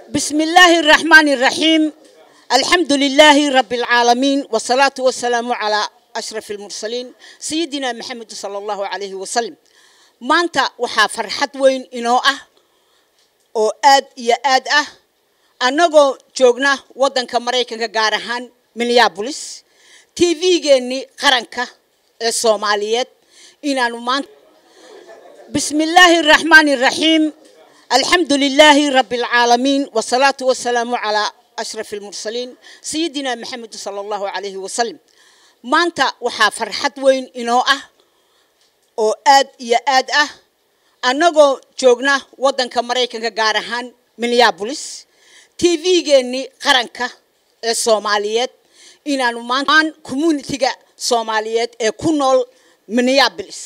بسم الله الرحمن الرحيم الحمد لله رب العالمين والصلاة والسلام على أشرف المرسلين سيدنا محمد صلى الله عليه وسلم maanta waxaa farxad weyn inoo ah oo aad iyo aad ah annagoo joogna waddanka maraykanka gaar ahaan minneabolis t v-geennii qaranka ee soomaaliyeed inaanu maanta بسم الله الرحمن الرحيم الحمد لله رب العالمين والصلاة والسلام على أشرف المرسلين سيدنا محمد صلى الله عليه وسلم maanta waxaa farxad weyn inoo ah oo aad iyo aad ah annagoo joogna waddanka maraykanka gaar ahaan minneabolis t v-geennii qaranka ee soomaaliyeed inaanu maantaan communitiga soomaaliyeed ee ku nool minneabolis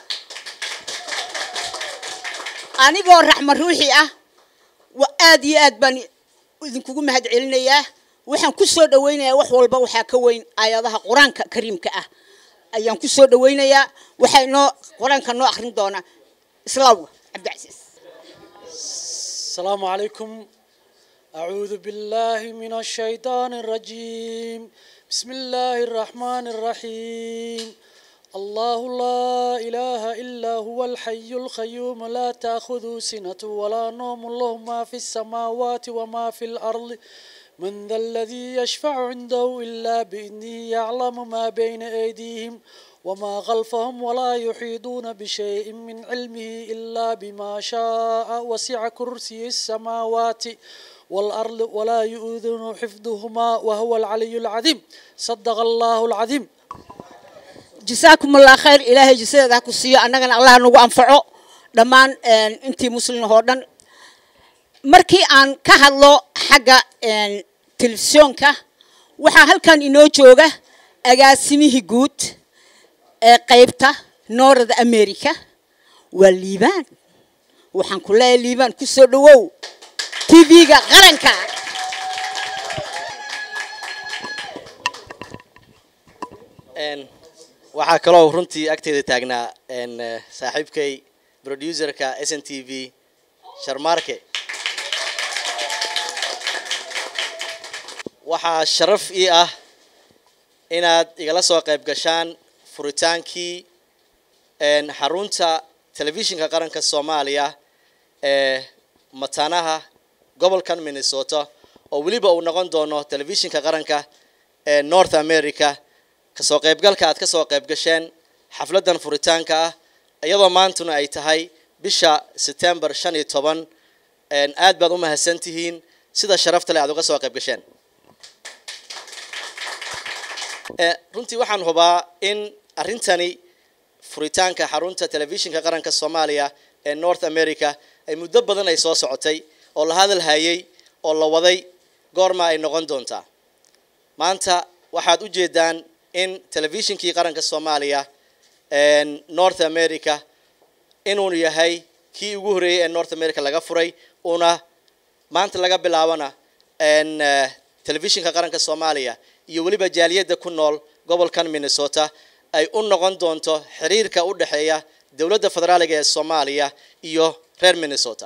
anigoo raxma ruuxi ah aad iyo aad baan idinkugu mahad celinayaa waxaan ku soo dhawaynayaa wax walba waxaa ka weyn aayadaha qur-aanka kariimka ah ayaan ku soo dhawaynayaa waxaa inoo qur-aanka noo akhrin doonaa islaawga cabdicasiis السلام عليكم أعوذ بالله من الشيطان الرجيم بسم الله الرحمن الرحيم الله لا إله إلا هو الحي القيوم لا تأخذ سنة ولا نوم له ما في السماوات وما في الأرض من ذا الذي يشفع عنده إلا بإذنه يعلم ما بين أيديهم وما خلفهم ولا يحيطون بشيء من علمه إلا بما شاء وسع كرسي السماوات والأرض ولا يؤذن حفظهما وهو العلي العظيم صدق الله العظيم جزاكم الله خير إلهي جزاك كسيو أننا الله نوgu anfaco dhammaan intii muslim oo dhan markii aan ka hadlo xagga telefisyoonka waxaa halkan inoo jooga agaasimihii guud ee qaybta north america waa liibaan waxaan ku leeyahay liibaan ku soo dhawow tv-ga qaranka waxaa kaloo runtii agteeda taagnaa saaxiibkay producerka s n t v sharmaarke waxaa sharaf ii ah inaad igala soo qayb gashaan furitaankii xarunta telefishinka qaranka soomaaliya ee mataanaha gobolkan minnesota oo weliba uu noqon doono telefishinka qaranka ee north america kasoo qaybgalka aad kasoo qayb gasheen xafladan furitaanka ah iyadoo maantuna ay tahay bisha september shan iyo toban aad baad u mahadsan tihiin sida sharafta le aad uga soo qayb gasheen runtii waxaan hubaa in arrintani furitaanka xarunta telefishinka qaranka soomaaliya ee north america ay muddo badan ay soo socotay oo la hadal hayay oo la waday goorma ay noqon doontaa maanta waxaad u jeedaan in telefishinkii qaranka soomaaliya north america inuu yahay kii ugu horreeyey ee north america laga furay una maanta laga bilaabana telefishinka qaranka soomaaliya iyo weliba jaaliyadda ku nool gobolkan minnesota ay u noqon doonto xiriirka u dhexeeya dowladda federaaliga ee soomaaliya iyo reer minnesota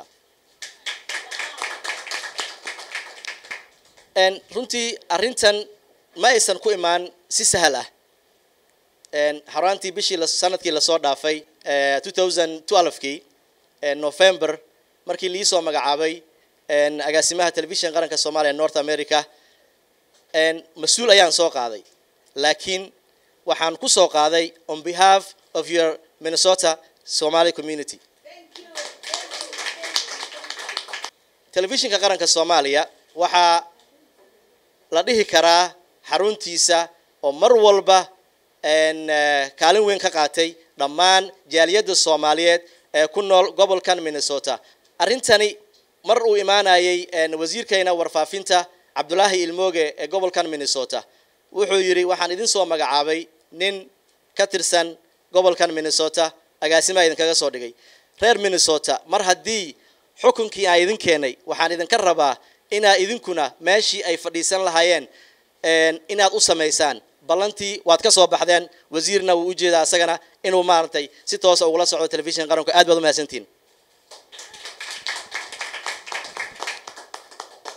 runtii arrintan ma aysan ku imaan si sahal ah xaraantii bishii sanadkii lasoo dhaafay kii november markii liisoo magacaabay agaasimaha telefishinka qaranka soomaaliya north america mas-uul ayaan soo qaaday laakiin waxaan ku soo qaaday on behalf of your minnesota somaly community telefishinka qaranka soomaaliya waxaa la dhihi karaa xaruntiisa oo mar walba kaalin weyn ka qaatay dhammaan jaaliyadda soomaaliyeed ee ku nool gobolkan minnesota arrintani mar uu imaanayay wasiirkayna warfaafinta cabdulaahi ilmooge ee gobolkan minnesota wuxuu yidhi waxaan idin soo magacaabay nin ka tirsan gobolkan minnesota agaasimaa idinkaga soo dhigay reer minnesota mar haddii xukunkii aan idin keenay waxaan idinka rabaa inaa idinkuna meeshii ay fadhiisan lahaayeen inaad u samaysaan ballantii waad ka soo baxdeen wasiirna wuu ujeedaa asagana inuu maaragtay si toosa ugula socdo telefishin qaranku aad baad u mahadsantihin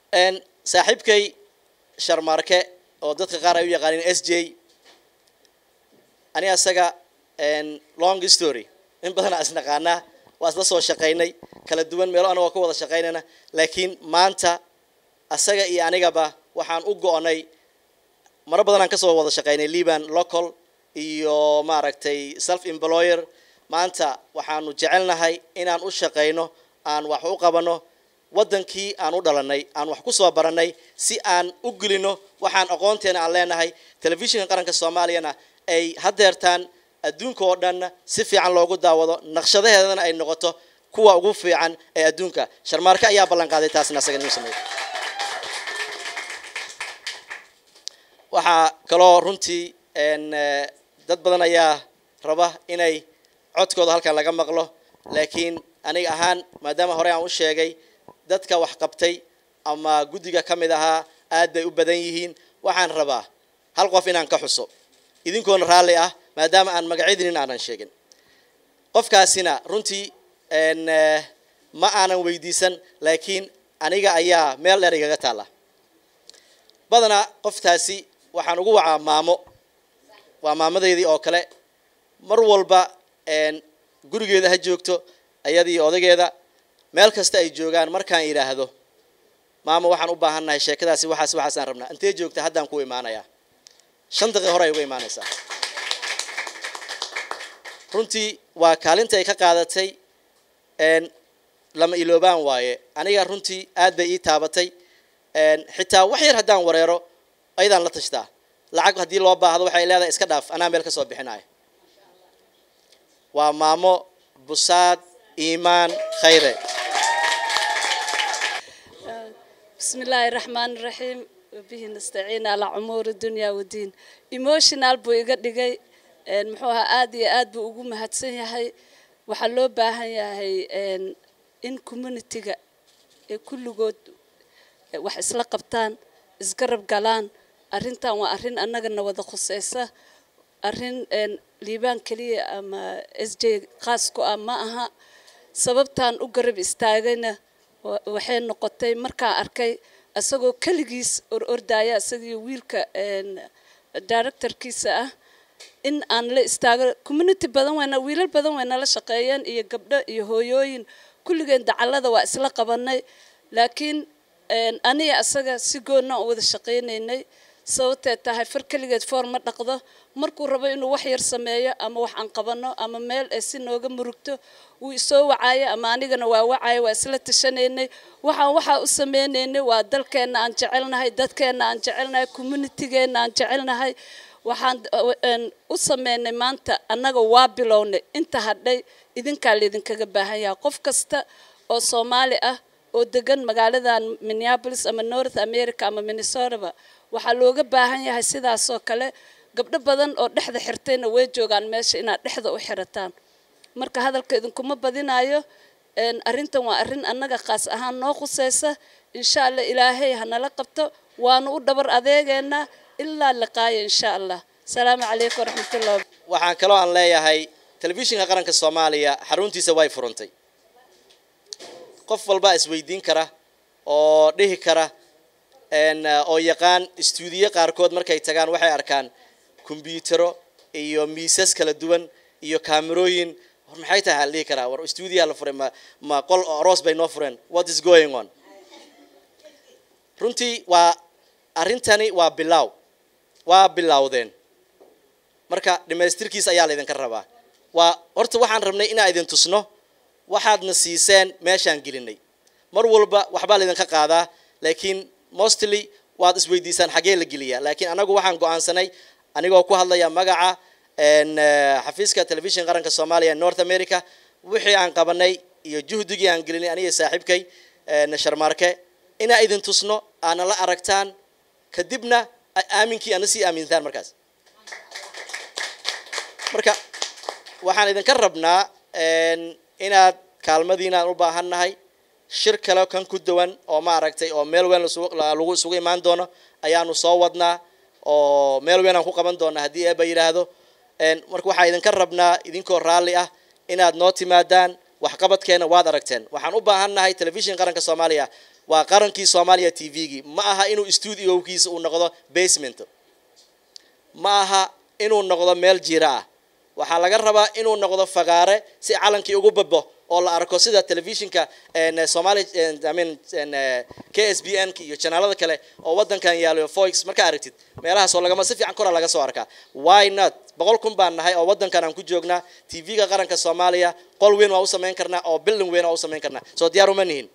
saaxiibkay sharmaarke oo dadka qaar ay u yaqaaniin s j ani asaga long story in badanaa isnaqaanaa waa isla soo shaqaynay kala duwan meelo anagoo ka wada shaqaynayna laakiin maanta asaga iyo anigaba waxaan u go-nay maro badan aan kasoo wada shaqaynay liban local iyo maaragtay self employer maanta waxaanu jecelnahay inaan u shaqayno aan wax u qabano waddankii aan u dhalanay aan wax kusoo baranay si aan u gelino waxaan aqoonteena aan leenahay telefishinka qaranka soomaaliyana ay hadeertaan adduunka oo dhan si fiican loogu daawado naqshadaheedana ay noqoto kuwa ugu fiican ee adduunka sharmaarke ayaa ballan qaaday taasna asaga inuu sameeyo waxaa kaloo runtii dad badan ayaa raba inay codkooda halkan laga maqlo laakiin aniga ahaan maadaama hore aan u sheegay dadka wax qabtay ama guddiga ka mid ahaa aad bay u badan yihiin waxaan rabaa hal qof inaan ka xuso idinkoona raalli ah maadaama aan magacyadinin aanan sheegin qofkaasina runtii ma aanan weydiisan laakiin aniga ayaa meel dheer igaga taalla badanaa qoftaasi waxaan ugu wacaa maamo waa maamadeydii oo kale mar walba gurigeeda ha joogto ayadii odageeda meel kasta ay joogaan markaan idhaahdo maama waxaan u baahannahay sheekadaasi waxaas waxaasaan rabnaa intee joogta haddaan ku imaanayaa shan daqiiq hore ay uga imaanaysaa runtii waa kaalinta ay ka qaadatay lama iloobaan waaye aniga runtii aad bay ii taabatay xitaa wax yar haddaan wareero ayadaan la tashtaa lacag haddii loo baahdo waxay leedahay iska dhaaf anaa meel ka soo bixinayo waa maamo busaad iimaan khayre بسم الله الرحمن الرحيم وبه نستعين على أمور الدنيا والدين emotional buu iga dhigay muxuu ahaa aad iyo aad buu ugu mahadsan yahay waxaa loo baahan yahay in communitiga ee kulligood wax isla qabtaan isgarab galaan arrintan waa arrin annagana wada khuseysa arrin liibaan keliya ama s j khaas ku ah ma aha sababtaan u garab istaagayna waxay noqotay markaan arkay isagoo keligiis or ordaya isagii wiilka directorkiisa ah in aan la istaago community badan wayna wiilal badan way nala shaqeeyeen iyo gabdho iyo hooyooyin kulligeen dacallada waa isla qabanay laakiin aniga asaga si goonna u wada shaqaynaynay sababtee tahay far keligeed foor ma dhaqdo markuu rabo inuu wax yar sameeyo ama wax aan qabano ama meel ay si nooga murugto wuu isoo wacaayo ama anigana waa wacaayo waa isla tashanaynay waxaan waxaa u sameynaynay waa dalkeenna aan jecelnahay dadkeenna aan jecelnahay communitygeenna aan jecelnahay waxaan u sameynay maanta annaga waa bilownay inta hadhay idinkaa laydinkaga baahan yahay qof kasta oo soomaali ah oo degan magaaladan minneapolis ama north america ama minnesotaba waxaa looga baahan yahay sidaasoo kale gabdho badan oo dhexda xirtayna way joogaan meesha inaad dhexda u xirataan marka hadalka idinkuma badinayo arrintan waa arrin annaga khaas ahaan noo khuseysa insha allah ilaahay hanala qabto waanu u dhabar adeegeynaa ilaa liqaaya insha allah asalaamu calaykum waraxmatullah waxaan kaloo aan leeyahay telefishinka qaranka soomaaliya xaruntiisa way furantay qof walbaa isweydiin kara oo dhihi kara oo yaqaan istuudiyo qaarkood markay tagaan waxay arkaan kombyutaro iyo miisas kala duwan iyo kaamerooyin war maxay tahay aan dhihi karaa war istuudiyaa la furay ma ma qol aroos bay noo fureen what is going on runtii waa arrintani waa bilaaw waa bilowdeen marka dhamaystirkiisa ayaa laydinka rabaa waa horta waxaan rabnay inaan idin tusno waxaadna siiseen meeshaan gelinay mar walba waxbaa laydinka qaadaa laakiin mostly waad isweydiisaan xagee la geliyaa laakiin anagu waxaan go-aansanay anigoo ku hadlaya magaca xafiiska telefishin qaranka soomaaliya north america wixii aan qabanay iyo juhdigii aan gelinay aniga saaxiibkay sharmaarke inaa idin tusno aana la aragtaan kadibna aaminkii ana sii aamintaan markaas marka waxaan idinka rabnaa inaad kaalmadiina aan u baahan nahay shir kale kan ku dawan oo ma aragtay oo meel weyn lagu isugu imaan doono ayaanu soo wadnaa oo meel weyn aan ku qaban doona haddii eeba yidhaahdo marka waxaa idinka rabnaa idinkoo raalli ah inaad noo timaadaan waxqabadkeena waad aragteen waxaan u baahannahay telefishin qaranka soomaaliya waa qarankii soomaaliya t v-gii ma aha inuu stuudiokiisa uu noqdo basement ma aha inuu noqdo meel jira ah waxaa laga rabaa inuu noqdo fagaare si calankii ugu babo oo la arko sida telefishinka somali imean k s b n iyo janaalada kale oo wadankan yaalo foix markaa aragtid meelahaas oo lagama si fiican kora laga soo arkaa why not boqol kun baan nahay oo wadankan aan ku joognaa t v-ga qaranka soomaaliya qol weyn waa u samayn karnaa oo bilding weyn waa u samayn karnaa soo diyaar uma nihin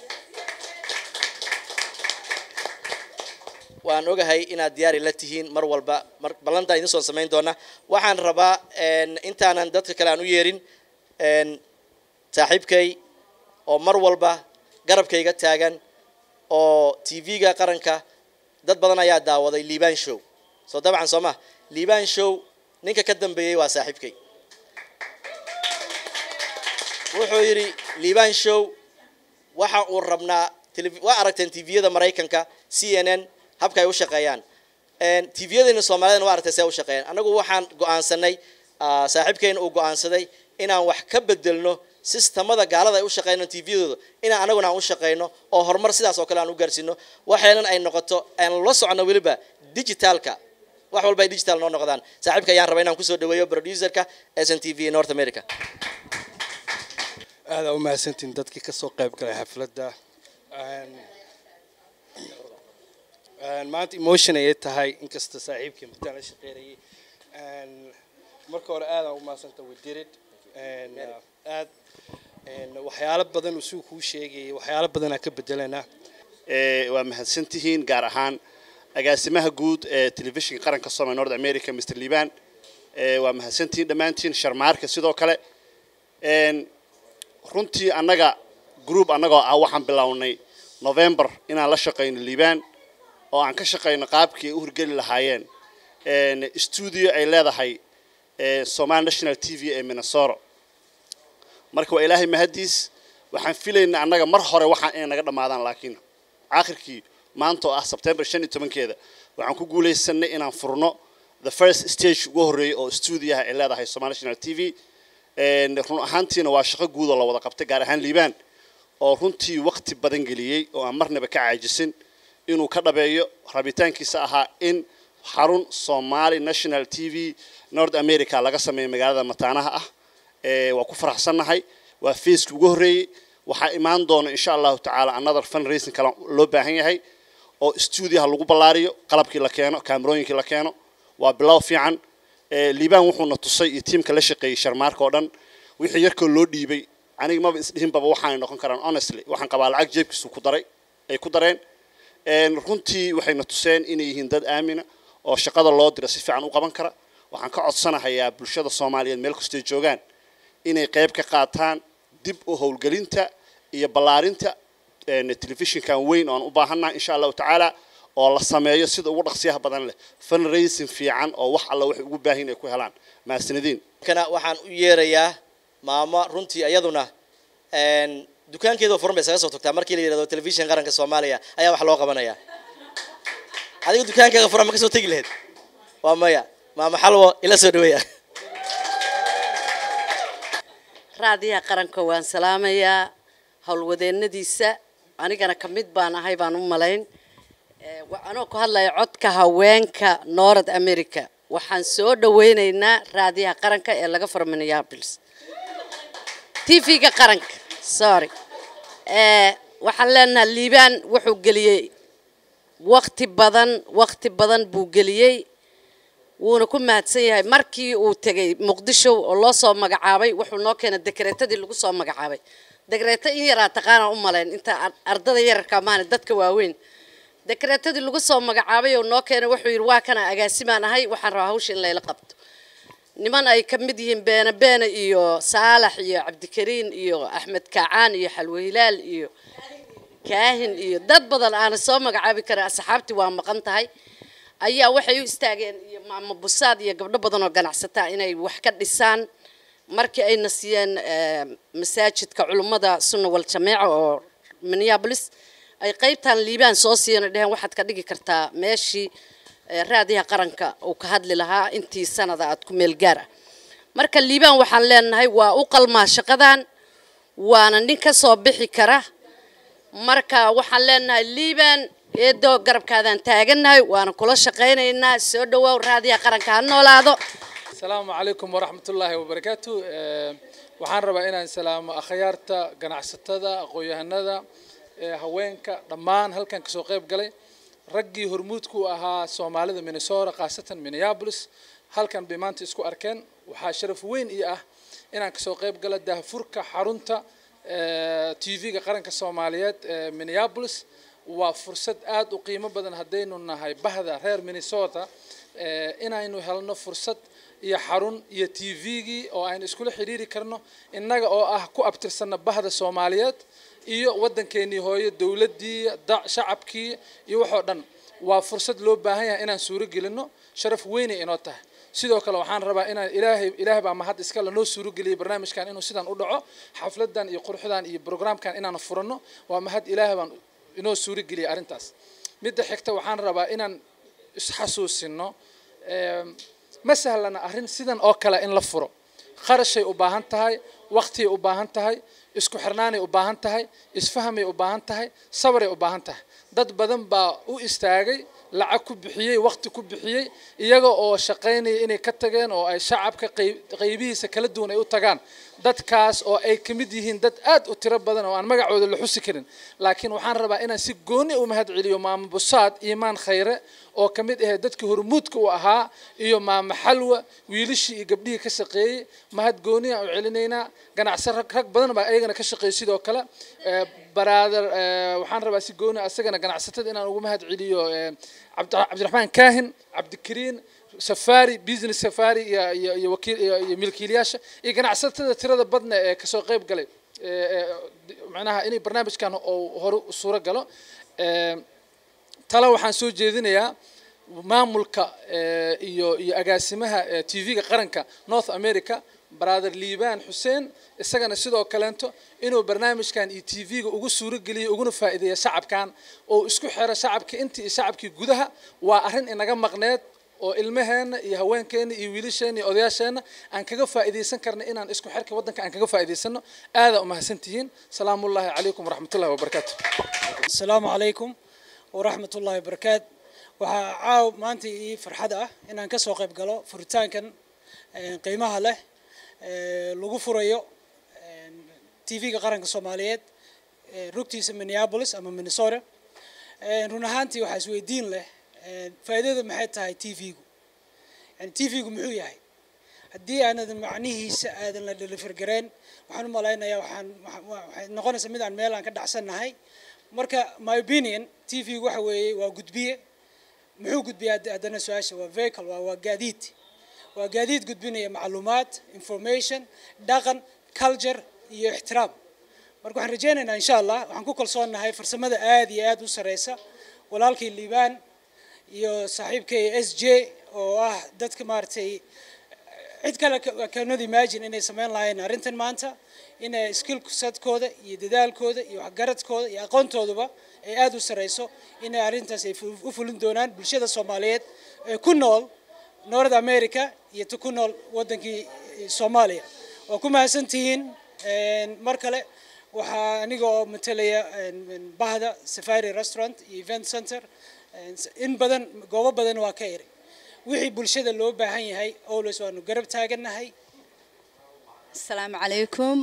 waan ogahay inaad diyaari la tihiin mar walba mar ballantaa idin soo samayn doona waxaan rabaa intaanan dadka kale aan u yeerin saaxiibkay oo mar walba garabkayga taagan oo t v-ga qaranka dad badan ayaa daawaday liban show soo dabcan soo ma liban show ninka ka dambeeyey waa saaxiibkay wuxuu yidhi liban show waxa uu rabnaa waa aragteen t v-yada maraykanka c n n habka ay u shaqeeyaan t v-yadeena soomaaliyadana waa aragtay see u shaqeeyaan anagu waxaan go-aansanay saaxiibkeena uu go-aansaday inaan wax ka bedelno sistamada gaalada ay u shaqeyno t v-dooda inaan anaguna aan u shaqeyno oo horumar sidaas oo kale aan u gaarsiino waxaynan ay noqoto aan la socono weliba digitaalka wax walba ay digital noo noqdaan saaxiibka ayaan rabaa inaan kusoo dhaweeyo producerka s n t v north america aada u mahadsantiin dadkii kasoo qayb galay xafladda maanta emotion ayay tahay inkasta saaxiibkii martaan la shaqeynayay marka hore aadaan u mahadsanta wadirid aad waxyaalo badan uu sigu kuu sheegayay waxyaalo badanaa ka bedelanaa waa mahadsantihiin gaar ahaan agaasimaha guud ee telefishinka qaranka soomaliya north america mr liban waa mahadsantihiin dhammaantiin sharmaarka sidoo kale runtii annaga group annagoo ah waxaan bilownay november inaan la shaqayno liban oo aan ka shaqayno qaabkii ay u hirgeli lahaayeen stuudio ay leedahay somali national t v ee minnesota marka waa ilaahay mahadiis waxaan filaynaa annaga mar hore waxaan inay naga dhammaadaan laakiin aakhirkii maanta oo ah sebtembar shan iyo tobankeeda waxaan ku guulaysanay inaan furno the first stage ugu horreeyay oo stuudioha ay leedahay somali national t v run ahaantiina waa shaqo guud oo la wada qabtay gaar ahaan liibaan oo runtii waqti badan geliyey oo aan marnaba ka caajisin inuu ka dhabeeyo rabitaankiisa ahaa in xarun somali national t v north america laga sameeyo magaalada mataanaha ah waa ku faraxsannahay waa faceki ugu horreeyey waxaa imaan doona insha allahu tacaala another fund racing kale loo baahan yahay oo stuudioha lagu ballaariyo qalabkii la keeno kaamerooyinkii la keeno waa bilow fiican liibaan wuxuuna tusay iyo tiimka la shaqeeyey sharmaarka oo dhan wixii yarkoo loo dhiibay aniga maba isdhihinbaba waxaanay noqon karaan honestly waxaan qabaa lacag jeebkiisu ku daray ay ku dareen runtii waxayna tuseen inay yihiin dad aamina oo shaqada loo dira si fiican u qaban kara waxaan ka codsanahayaa bulshada soomaaliyeed meel kastay joogaan inay qayb ka qaataan dib u howlgelinta iyo ballaarinta telefishinkan weyn oan u baahannaha insha allahu tacaala oo la sameeyo sida ugu dhaqsiyaha badan leh fundraising fiican oo wax alla waxay ugu baahan ay ku helaan mahadsanadiin kana waxaan u yeerayaa maamo runtii iyaduna dukaankeeda furan bay isaga soo tagtaa markii la yidhahdo telefishin qaranka soomaaliya ayaa wax loo qabanaya adiga dukaankaaga furan ma ka soo tegi lahayd waa maya maamo xalwo ila soo dhaweeya raadiyaha qaranka waan salaamayaa howlwadeennadiisa anigana ka mid baan ahay baan u malayn anoo ku hadlaya codka haweenka north america waxaan soo dhaweynaynaa raadiyaha qaranka ee laga furo minneapolis t v-ga qaranka sorry waxaan leenahay liibaan wuxuu geliyey wakti badan wakti badan buu geliyey wuuna ku mahadsan yahay markii uu tegay muqdisho oo loo soo magacaabay wuxuu noo keenay dekreetadii lagu soo magacaabay dekreeto in yaraa taqaanaan u malayn inta ardada yararka maana dadka waaweyn dekreetadii lagu soo magacaabay oo noo keenay wuxuu yidhi waa kana agaasimaan ahay waxaan rabaa hawsha in layla qabto niman ay ka mid yihiin beene beene iyo saalax iyo cabdikariin iyo axmed kaacaan iyo xalwe hilaal iyo kaahin iyo dad badan aana soo magacaabi karin asxaabtii waa maqan tahay ayaa waxay u istaageen iyo maamo busaad iyo gabdho badan oo ganacsataa inay wax ka dhisaan markii ayna siiyeen masaajidka culummada sunna wal jameeca oo minneapolis ay qaybtan liibaan soo siiyeen oo dheheen waxaad ka dhigi kartaa meeshii raadiyaha qaranka uu ka hadli lahaa intii sanada aad ku meel gaar ah marka liibaan waxaan leenahay waa u qalmaa shaqadan waana nin ka soo bixi kara marka waxaan leenahay liiban eedoo garabkaadaan taagannahay waana kula shaqaynaynaa soo dhawaaw raadiyaha qaranka ha noolaado asalaamu calaykum waraxmat ullaahi wabarakaatu Eh, waxaan rabaa inaan salaamo akhyaarta ganacsatada aqoon-yahanada eh, haweenka dhammaan halkan kasoo qayb galay raggii hormuudku u ahaa soomaalida minnesota khaasatan minneapolis halkan bay maanta isku arkeen waxaa sharaf weyn ii ah inaan kasoo qayb galo daahfurka xarunta tv-ga qaranka soomaaliyeed ee minneapolis waa fursad aada u qiimo badan haddaynu nahay bahda reer minnesota eh, inaynu helno fursad iyo xarun iyo tv-gii oo aynu iskula xidhiiri karno innaga oo ah ku abtirsana bahda soomaaliyeed iyo waddankeenii hooyo dowladdii da- shacabkii iyo waxoo dhan waa fursad loo baahan yahay inaan suuro gelino sharaf weynay inoo tahay sidoo kale waxaan rabaa inaan ilaahay ilaahay baa mahad iskale noo suuro geliyay barnaamijkan inuu sidan u dhaco xafladan iyo quruxdan iyo programkan inaan furano waa mahad ilaahay baan inoo suuro geliyay arrintaas midda xigta waxaan rabaa inaan isxasuusino em, ma sahlana arrin sidan oo kale in la furo kharashay u baahan tahay waqtiyay u baahan tahay isku xirnaanay u baahan tahay isfahamay u baahan tahay sabaray u baahan tahay dad badan baa u istaagay lacag ku bixiyey waqti ku bixiyey iyaga oo shaqaynaya inay ka tageen oo ay shacabka qeyb- qeybihiisa kala duwan ay u tagaan dadkaas oo ay ka mid yihiin dad aad u tiro badan oo aan magacooda la xusi karin laakiin waxaan rabaa inaan si gooni u mahad celiyo maamo busaad iimaan khayre oo ka mid ahayd dadkii hormuudka u ahaa iyo maamo xalwa wiilashii iyo gabdhihii ka shaqeeyey mahad gooni aan u celinaynaa ganacsi rag rag badan baa ayagana ka shaqeeyay sidoo kale Eh, baraader eh, waxaan rabaa si gooni asagana ganacsatada inaan ugu mahad celiyo eh, cabdi- cabdiraxmaan kaahin cabdikariin safari business safari iyo iyo iyo wakiil iyo iyo milkiilayaasha iyo ganacsatada tirada badna ee kasoo qayb galay ee ee, macnaha inay barnaamijkan oo hore u suuro galo Ee, tale waxaan soo jeedinayaa maamulka eh, iyo iyo agaasimaha eh, tv-ga qaranka north america brother liibaan xuseen isagana sidoo kaleento inuu barnaamijkan iyo tv-ga ugu suuro geliyo uguna faa'iideeya shacabkan oo isku xira shacabka intii iyo shacabkii gudaha waa arrin inaga maqneed oo ilmaheena iyo haweenkeena iyo wiilasheena iyo odayaasheena aan kaga faa'iidaysan karna inaan isku xirka waddanka aan kaga faa'iidaysano aadaa umahadsan tihiin salaamullaahi calaykum waraxmatullahi wabarakaatu asalaamu calaykum waraxmat ullaahi wabarakaat waxaa caaw maanta ii farxad ah inaan kasoo qayb galo furitaankan eh, qiimaha leh eh, lagu furayo tv-ga qaranka soomaaliyeed eh, rugtiisa minneapolis ama minnesota Eh, run ahaantii waxaa isweydiin leh eh, faa'iidada maxay tahay tv-gu yani tv-gu muxuu yahay haddii aanad macnihiisa aadan la delivergareen waxaan u malaynayaa waxaan waxa- wa- waxay noqonaysaa mid aan meel aan ka dhacsannahay marka my opinion tv-gu waxa weeye waa gudbiye muxuu gudbiyaa hadda- haddana su-aasha waa vehicle waa waa gaadiid waa gaadiid gudbinaya macluumaad information dhaqan culture iyo ixtiraam marka waxaan rajaynaynaa insha allah waxaan ku kalsoonahay farsamada aad iyo aad u sareysa walaalkii liibaan iyo saaxiibkay s j oo ah dadka maaragtay cid kale ka- cannot imagine inay samayn lahayn arrintan maanta inay skill sadkooda iyo dadaalkooda iyo waxgaradkooda iyo aqoontooduba ay aada u sareyso inay arrintaas ay fu- u fulin doonaan bulshada soomaaliyeed ee ku nool north america iyo ta ku nool waddankii eh, soomaaliya waa ku mahadsantihiin Een, mar kale waxaa aniga oo matalaya een, een, bahda safari restaurant iyo event center Een, s- in badan goobo badan waa ka eri wixii bulshada loo baahan yahay always waanu garab taagannahay asalaamu calaykum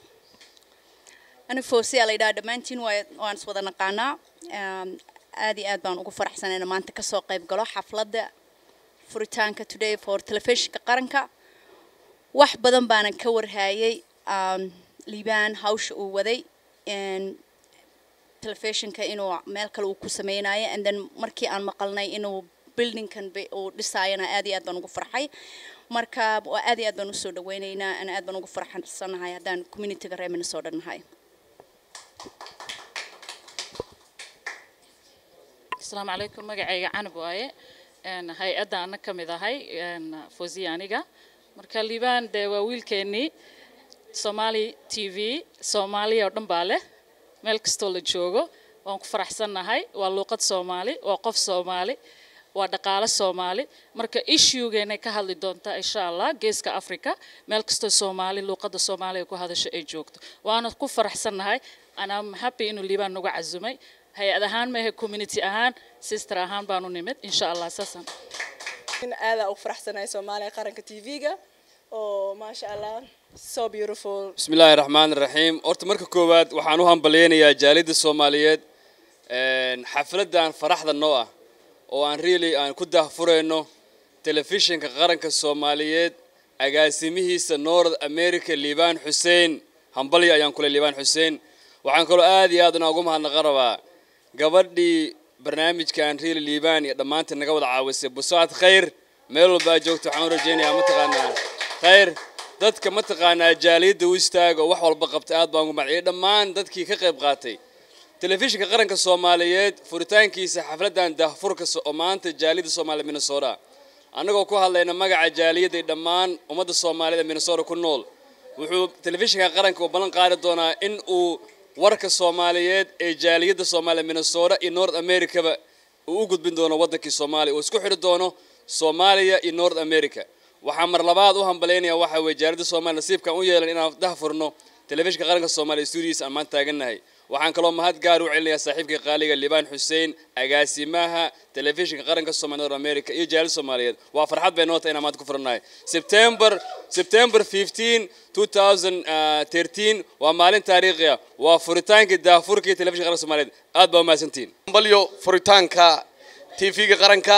ani foosiyaa la yidhaha dhammaantiin waa waan is wada naqaanaa Um, aad iyo aad baan ugu faraxsanayna maanta kasoo qayb galo xafladda furitaanka today for telefishinka qaranka wax badan baanan ka warhaayay um, liibaan hawsha uu waday And telefishinka inuu meel kale uu ku sameynayo and then markii aan maqalnay inuu buildingkan be- uu dhisaayana aad iyo aad baan ugu farxay marka waa aad iyo aad baan usoo dhaweynaynaa ana aad baan ugu farxansanahay haddaan communityga reer minnesota nahay asalaamu calaykum magacayga canab waaye Een, hay-adda ana ka mid ahay een, fawziya aniga marka liibaan dee waa wiilkeennii somali t v soomaaliya oo dhan baa leh meel kastoo la joogo waan ku faraxsannahay waa luuqad soomaali waa qof soomaali waa dhaqaale soomaali marka issuegeennay ka hadli doontaa insha allah geeska africa meel kastoo soomaali luuqadda soomaaliga ku hadasho ay joogto waana ku faraxsannahay anaa happy inuu liibaan nagu casumay hay-ad ahaan maahe community ahaan sister ahaan baanu nimid insha allah saasaan aada ugu faraxsanahay soomaaliya qaranka tv-ga oo maasha allah so beautiful بسم الله الرحمن الرحيم horta marka koowaad waxaan u hambaleynayaa jaalida soomaaliyeed een, xafladan faraxda noo ah oo aan really aan ku daahfurayno telefishinka qaranka soomaaliyeed agaasimihiisa north america liibaan xuseen hambalyo ayaan kule liibaan xuseen waxaan kaloo aad iyo aad una ugu mahadnaqan rabaa gabadhii barnaamijkan really liibaan iyo dhammaantiin naga wada caawisay busaad khayr meel walba aad joogto waxaan u rajaynayaa mataqaanaa khayr dadka mataqaanaa jaaliyadda u istaaga oo wax walba qabta aad baan ugu maciyay dhammaan dadkii ka qayb qaatay telefishinka qaranka soomaaliyeed furitaankiisa xafladan daahfurka so- oo maanta jaaliyadda soomaaliya minnesota annagoo ku hadlayna magaca jaaliyadda iyo dhammaan ummadda soomaaliyed ee minnesota ku nool wuxuu telefishinka qaranka uu ballan qaadi doonaa in uu warka soomaaliyeed ee jaaliyadda soomaaliya minnesota iyo north americaba uu u gudbin doono waddankii soomaaliya uu isku xidhi doono soomaaliya iyo north america waxaan mar labaad u hambaleynayaa waxa weeye jaaliyadda soomaaliya nasiibkan u yeelan inaan dahfurno telefishinka qaranka soomaaliya stuudiyiisa aan maanta taagannahay waxaan kaloo mahad gaar u celinayaa saaxiibkii qaaliga liibaan xuseen agaasimaha telefishinka qaranka soomaaliya north america iyo jaaliyadda soomaaliyeed waa farxad bay noo tahay inaan maanta ku furannahay september september 15 2013 waa maalin taariikhi ah waa furitaankii daahfurkii telefishinka qaranka soomaaliyeed aad baa umahadsantihiin balyo furitaanka tv-ga qaranka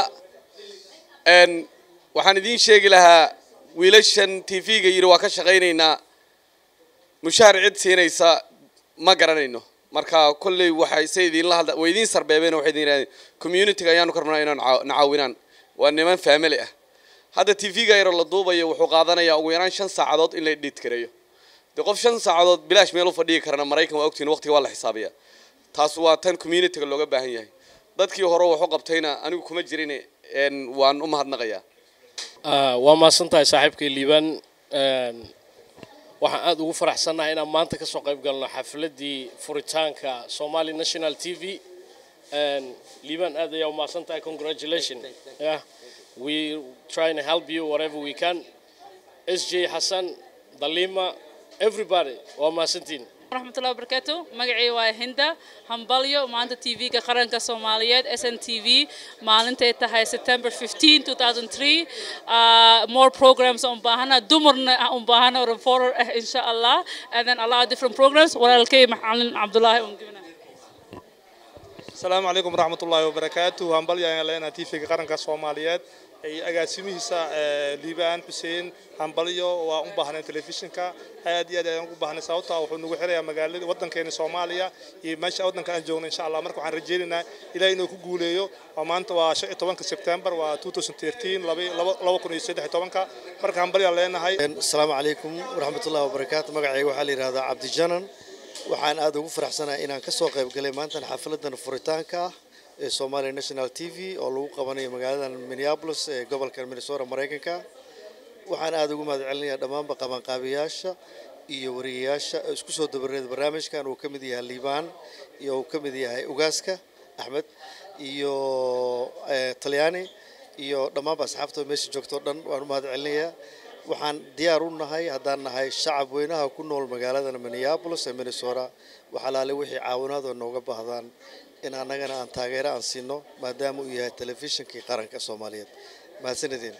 n waxaan idiin sheegi lahaa wiilashan tv-ga yidhi waa ka shaqaynaynaa mushaar cid siinaysa ma garanayno marka kolley waxay se idinla hadla way idiin sarbeebeen oo waxay idin yidhahdeen community-ga ayaanu ka rabnaa inaan caa- na caawinaan waa niman family ah hadda tv-ga yaroo la duubayo wuxuu qaadanayaa ugu yaraan shan saacadood in la edit gareeyo dee qof shan saacadood bilaash meel u fadhigi karana maraykan waa ogtiin waqtiga waa la xisaabiyaa taas waa tan community-ga looga baahan yahay dadkii hore waxu qabtayna anigu kuma jirin n waan u mahadnaqayaa Ah, waa mahadsantahay saaxiibkay liibaan Een, waxaan aada ugu faraxsannahay inaan maanta ka soo qayb galno xafladdii furitaanka somali national t v Een, liibaan aad ayaa u mahadsan tahay congratulation yeah. we trying to help you whatever we can sj xasan dalima everybody waa mahadsantiin waraxmatullahi wabarakaatu magacii waa hinda hambalyo maanta tv-ga qaranka soomaaliyeed s n t v maalintay tahay september 15 2003 uh, more programs aan baahana dumarna aan u baahana reporter ah insha allah and then a lot of different programs walaalkay macalin cabdulaahi un gibna asalaamu calaykum waraxmatullaahi wabarakaatu hambalyo ayaan leenahay tv-ga qaranka soomaaliyeed iyo agaasimihiisa eh, liibaan xuseen hambalyo waa u baahneen telefishinka aad iyo aad ayaan ugu baahnay sababtoo ah wuxuu nagu xirayaa magaalada waddankeena soomaaliya iyo meesha waddanka aan joogno insha allah marka waxaan rajaynaynaa ilaah inuu ku guuleeyo waa maanta waa shan iyo tobanka sebtembar waa 2013 laba- laba laba kun iyo saddex iyo tobanka marka hambalyaan leenahay asalaamu calaykum waraxmatullahi wabarakaatu magacayga waxaa la yidhahdaa cabdijanan waxaan aad ugu faraxsanahay inaan ka soo qayb galay maantan xafladan furitaanka ah ee Somali National TV oo lagu qabanayo magaaladan Minneapolis ee gobolka Minnesota Mareykanka waxaan aad ugu mahad celinayaa dhammaanba qabanqaabiyaasha iyo wariyayaasha ee isku soo dabareeda barnaamijkan uu ka mid yahay liibaan iyo uu ka mid yahay ugaaska axmed iyo eh, talyaani iyo dhammaanba asxaabta meesha joogto o dhan waan u mahad celinayaa waxaan diyaar u nahay haddaan nahay shacab weynaha ku nool magaaladan minneapolis ee minnesota waxalaale wixii caawinaad oo nooga baahdaan in annagana aan taageero aan siino maadaama uu yahay telefishinkii qaranka soomaaliyeed mahadsanideen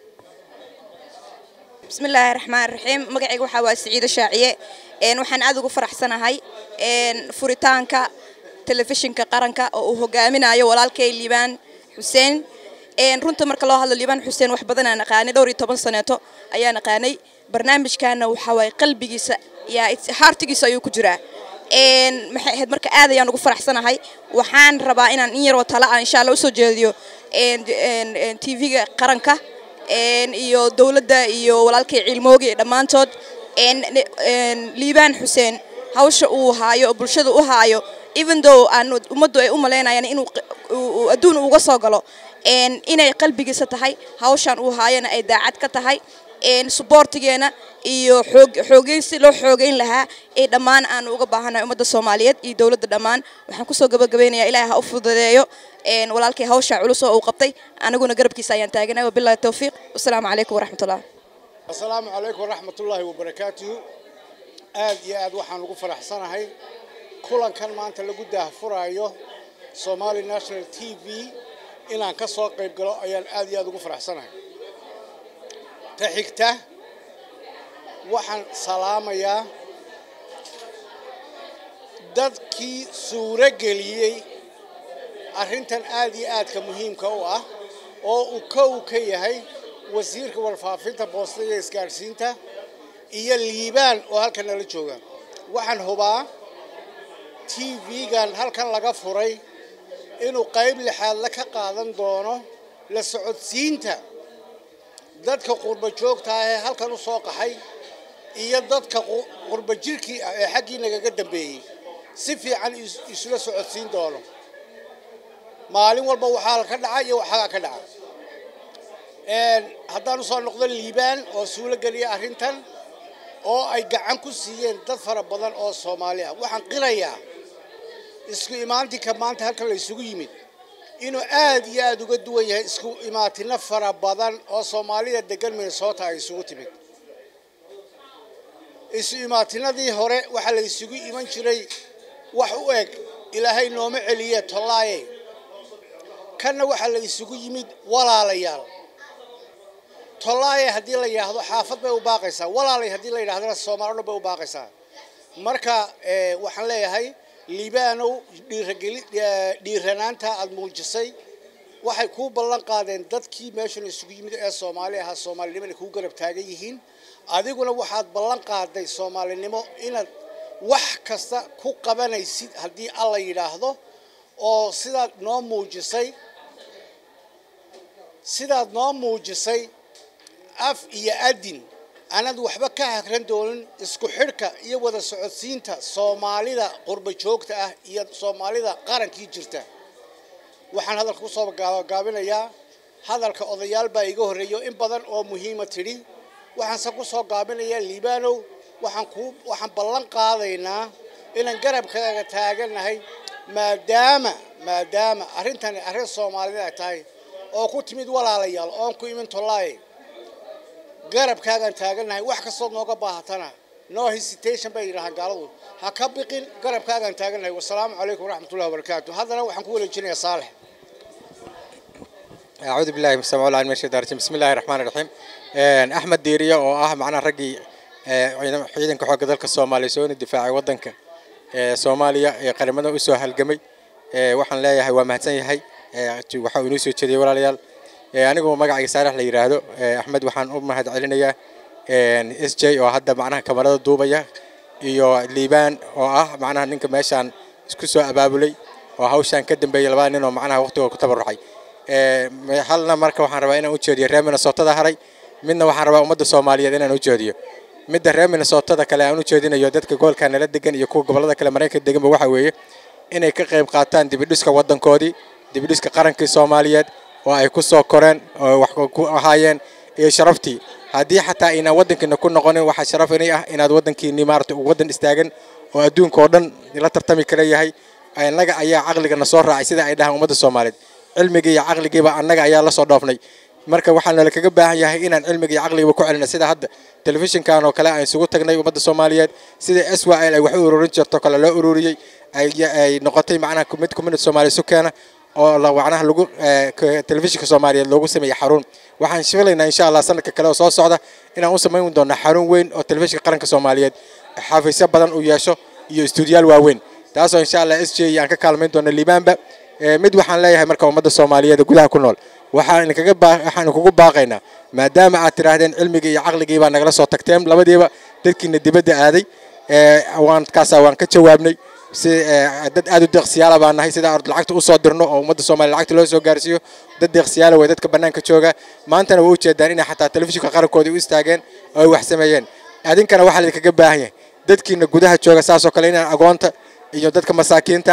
bismillaahi raxmaan raxiim magacayga waxaa waa siciide shaaciye een waxaan aad ugu faraxsanahay een furitaanka telefishinka qaranka oo uu hogaaminayo walaalkay liibaan xuseen een runta marka loo hadlo liibaan xuseen wax badan aan aqaanay dhowr iyo toban saneeto ayaan aqaanay barnaamijkaana waxaa waaye qalbigiisa yaa haartigiisa ayuu ku jiraa een maxay ahayd marka aad ayaan ugu faraxsanahay waxaan rabaa inaan in yaroo tala ah insha allah usoo jeediyo een een tv-ga qaranka een iyo dowladda iyo walaalkay cilmoogi dhammaantood een een liibaan xuseen hawsha uu haayo oo bulshada u haayo even though aan ummaddu ay u malaynayaan inuu q- uu- uu adduun uga soo galo een, inay qalbigiisa tahay hawshan uu haayana ay daacad ka tahay een, suboortigeena iyo xoog xoogeyn si loo xoogeyn lahaa ee dhammaan aan uga baahanahay ummadda soomaaliyeed iyo dowladda dhammaan waxaan kusoo gabagabeynayaa ilaahay ha u fududeeyo een, walaalkay hawsha culus oo uu qabtay aniguna garabkiisa ayaan taaganahay wabilaahi towfiiq wasalaamu calaykum waraxmatullah asalaamu calaykum waraxmatullaahi wabarakaatuhu aad iyo aad waxaan ugu faraxsanahay kulankan maanta lagu daahfuraayo somali national t v inaan ka soo qayb galo ayaan aad iyo aad ugu faraxsanahay ta xigta waxaan salaamayaa dadkii suuro geliyey arrintan aad iyo aadka muhiimka u ah oo uu kow ka yahay wasiirka warfaafinta boostada iyo isgaadhsiinta iyo liibaan oo halkan nala jooga waxaan hubaa t v-gan halkan laga furay inuu qayb lixaadla ka qaadan doono la socodsiinta dadka qurba joogta ah ee halkan u soo qaxay iyo dadka qu- qurba jirkii ah ee xaggii nagaga dambeeyey si fiican is- isula socodsiin doono maalin walba waxaa ka dhaca iyo waxaa ka dhaca Een, haddaan usoo noqdo liibaan oo suulo geliya arrintan oo ay gacan ku siiyeen dad fara badan oo soomaali ah waxaan qirayaa isku imaantinka maanta halkan la isugu yimid inuu aad iyo aad uga duwan yahay isku imaatino fara badan oo soomaalida degan minnesota ay isugu timid isu imaatinadii hore waxaa la isugu iman jiray wax u eg ilaahay nooma celiye tollaaye kanna waxaa la isugu yimid walaalayaal tollaaye haddii la yidhaahdo xaafad bay u baaqaysaa walaalay haddii la yidhahdana soomaali o dhan bay u baaqaysaa marka eh, waxaan leeyahay liibaanow dhiirageli eh, dhiiranaanta aada muujisay waxay kuu ballan qaadeen dadkii meeshan isugu yimid ee soomaali ahaa soomaalinimo inay kuu garab taagan yihiin adiguna waxaad ballan qaaday soomaalinimo inaad wax kasta ku qabanaysid haddii alla yidhaahdo oo sidaad noo muujisay sidaad noo muujisay af iyo adin aanad waxba ka hagran doonin isku xidhka iyo wada socodsiinta soomaalida qurba joogta ah iyo soomaalida qarankii jirta waxaan hadalka kusoo gaabinayaa hadalka odayaal baa iga horreeyo in badan oo muhiima tidhi waxaanse kusoo gaabinayaa liibaanow waxaan kuu waxaan ballan qaadaynaa inaan garabkaaga taagannahay maadaama maadaama arrintani arrin soomaalida ay tahay oo ku timid walaalayaal oon ku imin tollaaye garabkaagaan taagannahay wax kastood nooga baahatana no hesitation bay yidhahaan gaaladu ha ka biqin garabkaagaan taagannahay wasalaamu calaykum waraxmatullahi wabarakaatu haddana waxaan ku wareejinayaa saalex أعوذ بالله من السميع العليم من الشيطان الرجيم بسم الله الرحمن الرحيم Een, أحمد ديرية oo ah macnaha raggii ee, ciidan- ciidanka xoogga dalka Soomaaliya soo difaacay wadanka ee Soomaaliya ee qaramada u soo halgamay Ee, waxaan leeyahay waa mahadsan yahay Ee, tu- waxa uu inoo soo jeediyay walaalayaal Ee, anigu magacayga Saalax la yiraahdo Ee, Axmed waxaan u mahad celinayaa een, SJ oo hadda macnaha kamarada duubaya iyo Liibaan oo ah macnaha ninka meeshaan isku soo abaabulay oo hawshan ka dambeeyay labada nin oo macnaha waqtiga ku tabarucay Ee, me- halna marka waxaan rabaa inaan u jeediyo reer Minnesota haray midna waxaan rabaa ummadda Soomaaliyeed inaan u jeediyo midda reer Minnesota kale aan u jeedinayo dadka gobolka nala degan iyo kuwa gobolada kale Mareykanka deganba waxa weeye inay ka qayb qaataan dibidhiska wadankoodii dibidhiska qarankii Soomaaliyeed oo ay ku soo koreen oo wax ku ahaayeen iyo sharaftii haddii xataa inaan wadankiina ku noqonin waxaa sharaf inay ah inaad wadankiini maarata uu wadan istaagan oo adduunka oo dhan la tartami kara yahay annaga ayaa caqliga na soo raacay sida ay dhahaan ummadda Soomaaliyeed cilmigii iyo caqligiiba annaga ayaa la soo dhoofnay marka waxaan nala kaga baahan yahay inaan cilmiga iyo caqligiiba ku celino sida hadda telefishinkan oo kale aan isugu tagnay ummadda Soomaaliyeed sida SYL ay wax u ururin jirto kale loo ururiyay ay ay noqotay macnaha mid community Soomaali isu keena oo la wacnaha lagu eh, ka- telefishinka Soomaaliyeed loogu sameeyay xarun waxaan filaynaa insha Allah sanadka kale oo soo socda inaan u samayn doono xarun weyn oo telefishinka qaranka Soomaaliyeed xafiisyo badan u yeesho iyo stuudiyaal waaweyn taasoo insha Allah SJ aan ka kaalmayn doono liibaanba Ee, mid waxaan leeyahay marka ummadda Soomaaliyeed ee gudaha ku nool waxaan kaga baa waxaan kugu baaqaynaa maadaama aad tiraahdeen cilmigii iyo caqligii baa nagala soo tagteen labadiiba dadkiina dibadda aaday ee waan kaasaa waan ka jawaabnay si ee, dad aad u deeqsiyaala baan nahay sida aan lacagta u soo dirno oo ummadda Soomaaliya lacagta loo soo gaarsiiyo dad deeqsiyaala way dadka banaanka jooga maantana way u jeedaan inay xataa telefishinka qarankoodii u istaageen oo ay wax sameeyeen adinkana waxaa idinkaga baahan yahay dadkiina gudaha jooga saasoo kale inaan agoonta iyo dadka masaakiinta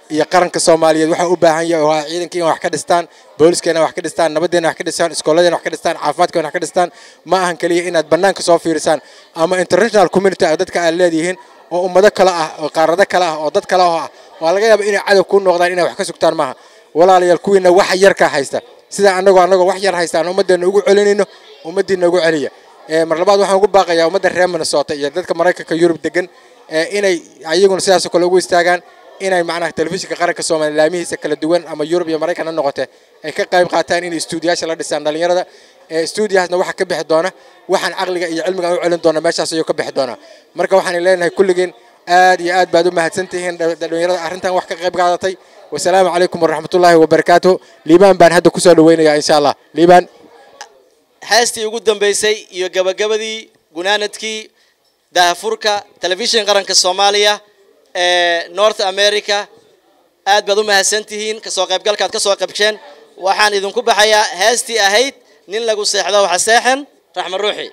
iyo qaranka soomaaliyeed waxaa u baahan yahay oo ah ciidanka in wax ka dhistaan booliskeenna wax ka dhistaan nabaddeena wax ka dhistaan iskooladeena wax ka dhistaan caafimaadkeena wax ka dhistaan ma ahan keliya inaad bannaanka soo fiirisaan ama international community ah dadka aad leedihiin oo ummado kale ah oo qaarado kale ah oo dad kale ah waa laga yaaba inay cadow ku noqdaan inay wax ka sugtaan maaha walaalayaal kuwiina wax yar ka haysta sida annagoo annagoo wax yar haysta aan ummaddeena ugu celinayno ummaddiina ugu celiya mar labaad waxaan ugu baaqayaa ummadda reer minnesota iyo dadka maraykanka yurub degan inay ayaguna sidaasoo kale ugu istaagaan inay macnaha telefishinka qaranka soomaaliya laamihiisa kala duwan ama yurub iyo maraykan ha noqote ay ka qayb qaataan inay stuudiyaasha la dhisaan dhallinyarada stuudiyahaasna waxaa ka bixi doona waxaan caqliga iyo cilmiga u celin doona meeshaas ayuu ka bixi doonaa marka waxaan leenahay kulligeen aad iyo aad baad u mahadsantihiin dhallinyarada arrintan wax ka qayb qaadatay wasalaamu calaykum waraxmatullaahi wabarakaatu liibaan baan hadda kusoo dhaweynayaa insha allah liibaan heestii ugu dambeysay iyo gabagabadii gunaanadkii daahafurka telefishin qaranka soomaaliya ee north america aad baad u mahadsantihiin kasoo qaybgalkaad ka soo qaybsheen waxaan idinku baxayaa heestii ahayd nin lagu seexdo waxa seexan raxma ruuxi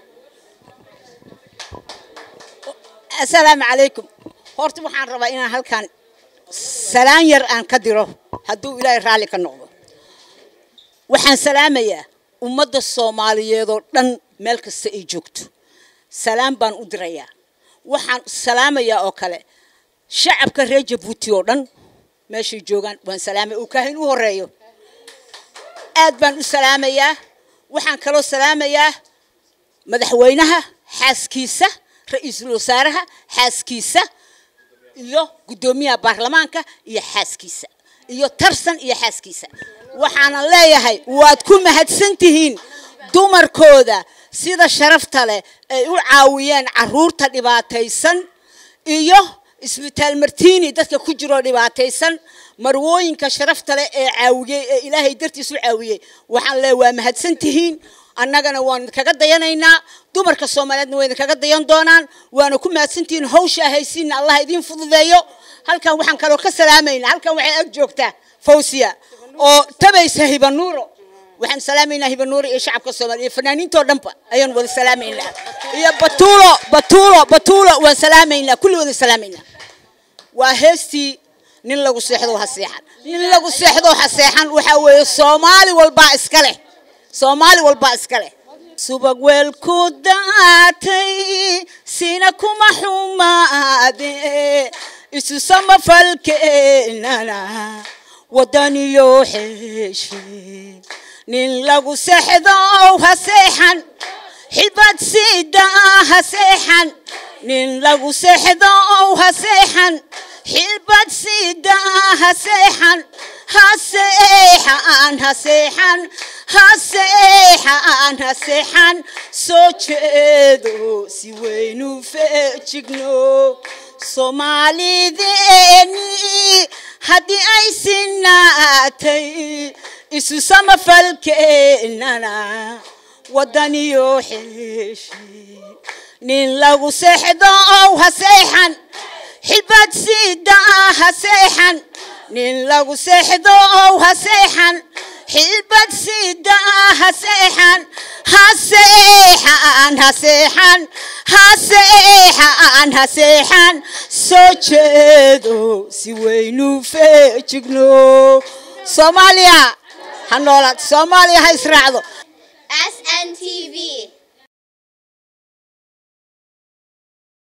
assalaamu calaykum horta waxaan rabaa inaan halkan salaan yar aan ka diro hadduu ilaahay raalli ka noqdo waxaan salaamayaa ummadda soomaaliyeed oo dhan meel kasta ay joogto salaam baan u dirayaa waxaan salaamayaa oo kale shacabka reer jabuuti oo dhan meeshay joogaan waan salaamaya uu kaahin u horeeyo aad baan u salaamayaa waxaan kaloo salaamayaa madaxweynaha xaaskiisa ra-iisul wasaaraha xaaskiisa iyo guddoomiyaha baarlamaanka iyo xaaskiisa iyo tarsan iyo xaaskiisa waxaanan leeyahay waad ku mahadsan tihiin dumarkooda sida sharafta leh ay u caawiyeen caruurta dhibaataysan iyo isbitaal martiini dadka ku jiroo dhibaataysan marwooyinka sharafta leh ee caawiyey ee ilaahay dartiis u caawiyey waxaan leeyahay waa mahadsan tihiin annagana waan kaga dayanaynaa dumarka soomaaliyeedna wayna kaga dayan doonaan waana ku mahadsantihiin hawsha haysiinna allah idiin fududeeyo halkan waxaan kaloo ka salaamaynaa halkan waxay ag joogtaa fawsiya oo tabaysa hibanuuro waxaan salaamaynaa hibanuuro iyo shacabka soomaaliya iyo fanaaniintoo dhanba ayaan wada salaamaynaa iyo batuulo batuulo batuulo waan salaamaynaa kulli wada salaamaynaa waa heestii nin lagu seexdo ha seexan nin lagu seexdo ha seexan waxaa weeye soomaali walbaa iska leh soomaali walbaa iska leh subag weel ku daatay sina kuma xumaade isu samafalkeenana wadaniyo xeeshe nin lagu seexdow ha seexan xibad sida ha seexan nin lagu seexdow ha seexan xilbad sida ha seexan ha seexan ha seexan ha seexan ha seexan soo jeedo si weynu feejigno soomaalideeni haddii ay sinaatay isu samafalkeenana wadaniyo xeeshe nin lagu seexdow ha seexan xibad sida ha seexan nin lagu seexdow ha seexan xilbad sida ha seexan ha seexan ha seexan ha seexan ha seexan soo jeedo si weynu feejigno soomaaliya ha noolaad soomaaliya ha israacdo SNTV.